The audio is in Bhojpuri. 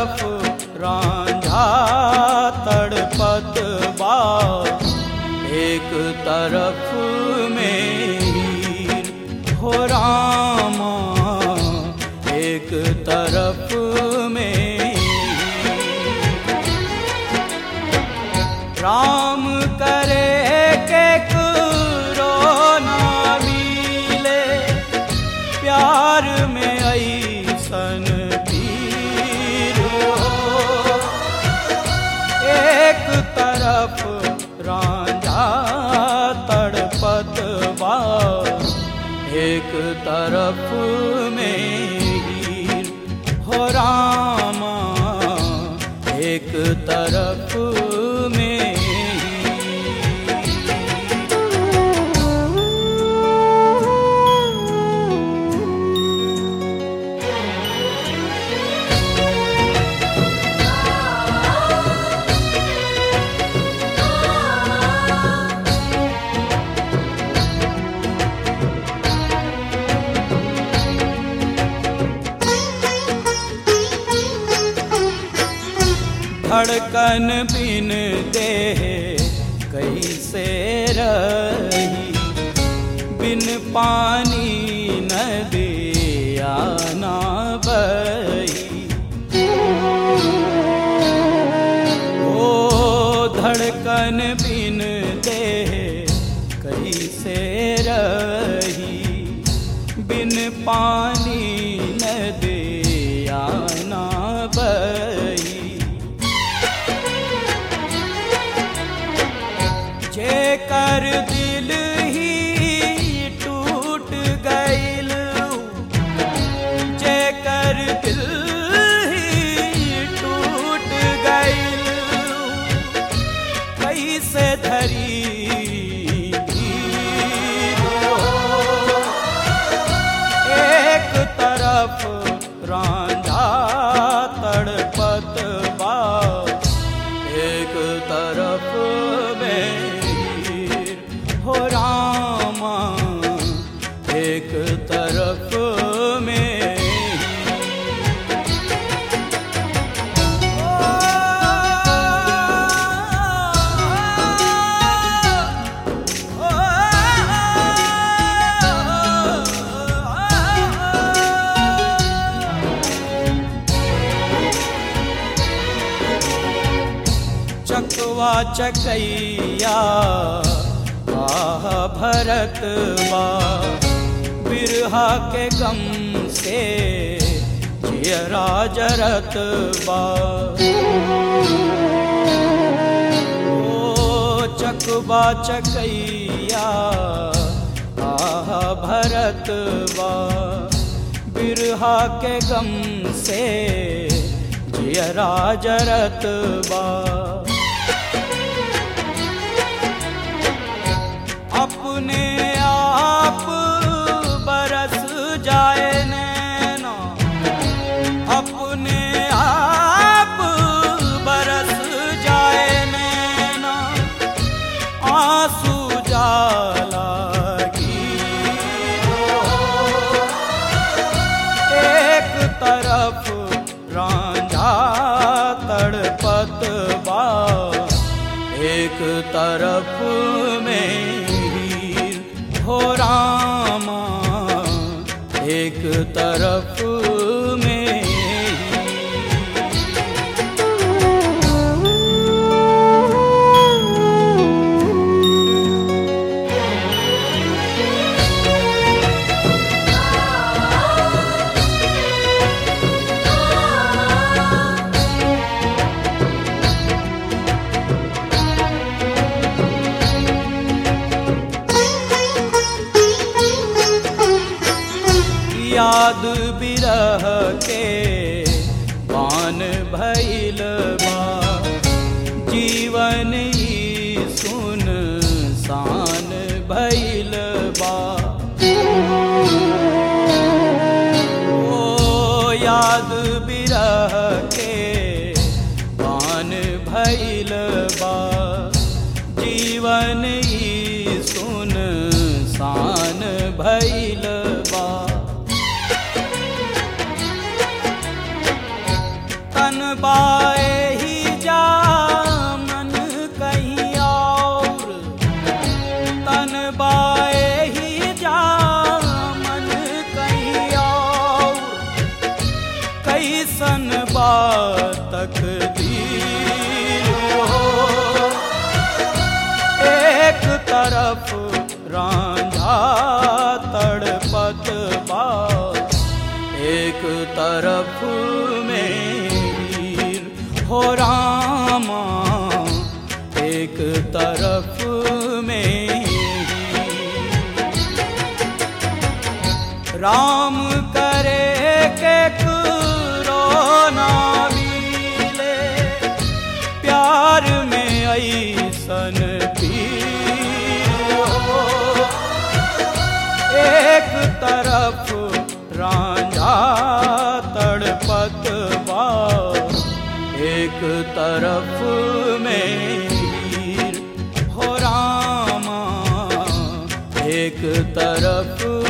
तरफ रांझा तड़पत बा एक तरफ में हीर हो रामा एक तरफ में हीर। राम करे के करो ना मिले प्यार में ऐसन पीर हो एक तरफ रांझा तड़पत बा एक तरफ में हीर हो रामा एक तरफ में हीर। धड़कन बिन देह कैसे रही बिन पानी नदिया ना बही ओ धड़कन बिन देह कैसे रही बिन पानी नदिया ना बही जे कर दिल ही टूट गईल जे कर दिल ही टूट गईल कैसे धरी हो। एक तरफ रांझा तड़पत बा एक तरफ में हीर हो रामा एक तरफ में चकवा चकैया आह भरत बा बिरहा के गम से जियरा जरत बा ओ चकवा चकैया आह भरत बा बिरहा के गम से जियरा जरत बा अपने आप बरस जाए नैना अपने आप बरस जाए नैना आंसू जाला एक तरफ रांझा तड़पत बा एक तरफ में हीर हो रामा एक तरफ में हीर। याद बिरह के पान भैल बा जीवन ई सुन सान भैल बा ओ याद बिरह के पान भैल बा जीवन ई सुन सान भैल बा तन बाए ही जा मन कहीं और तन बाए ही जा मन कहीं और कैसन बातक हो एक तरफ रांझा तड़पत बा एक तरफ में हीर हो रामा एक तरफ में हीर। राम करे के करो ना मिले प्यार में ऐसन पीर हो एक तरफ रांझा तड़पत बा एक तरफ में हीर हो रामा एक तरफ